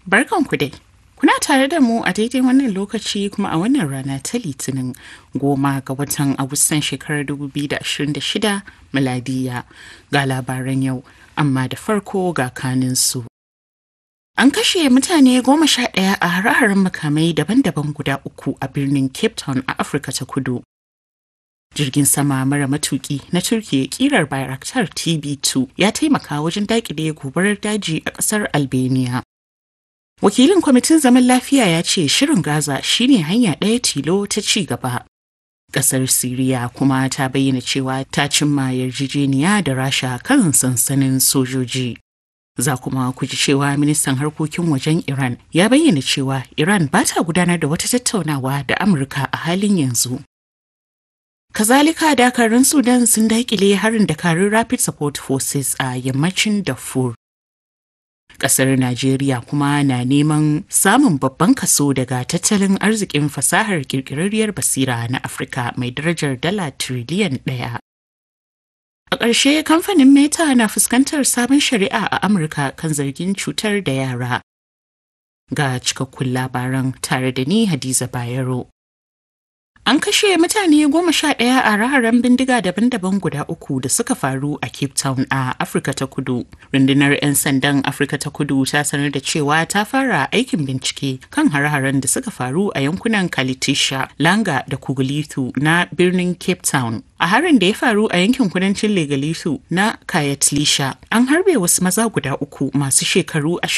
Barkanku dai. Kuna tare da mu a daidai wannan lokaci kuma a wannan rana ta Litinin goma ga watan Agustan shekarar 2026 miladiya ga labaran yau, amma da farko ga kaninsu. An kashe mutane goma sha ɗaya a hare-haren makamai daban-daban guda uku a birnin Cape Town a Afirka ta Kudu. Jirgin sama mara matuki na Turkiyya kirar Bayraktar TB2 ya taimaka wajen daƙile gobarar daji a ƙasar Albania. Wakilin kwamitin zaman lafiya ya ce shirin Gaza shine hanya ɗaya tilo ta ci gaba. Ƙasar Siriya kuma ta bayyana cewa ta cimma yarjejeniya da Rasha kan sansanin sojoji. Za kuma ku ji cewa ministan harkokin wajen Iran ya bayyana cewa Iran ba ta gudanar da wata tattaunawa da Amurka a halin yanzu. Kazalika dakarun Sudan sun daƙile harin dakarun Rapid Support Forces a yammacin Darfur. Ƙasar Najeriya kuma na neman samun babban kaso daga tattalin arzikin fasahar ƙirƙirarriyar basira na Afirka mai darajar dala tiriliyan ɗaya. A ƙarshe kamfanin Meta na fuskantar sabon shari'a a Amurka kan zargin cutar da yara. Ga cikakkun labaran tare da ni Hadiza Bayero. An kashe mutane goma sha ɗaya a raharen bindiga daban-daban guda uku da suka faru a Cape Town a Afirka ta Kudu. Rundunar 'yan sandan Afirka ta Kudu ta sanar da cewa ta fara aikin bincike kan hare-haren da suka faru a yankunan Kalitisha, Langa da Kugulithu na birnin Cape Town. A harin da ya faru a yankin kudancin Legalisu na Kayatlisha, an harbe wasu maza guda uku masu shekaru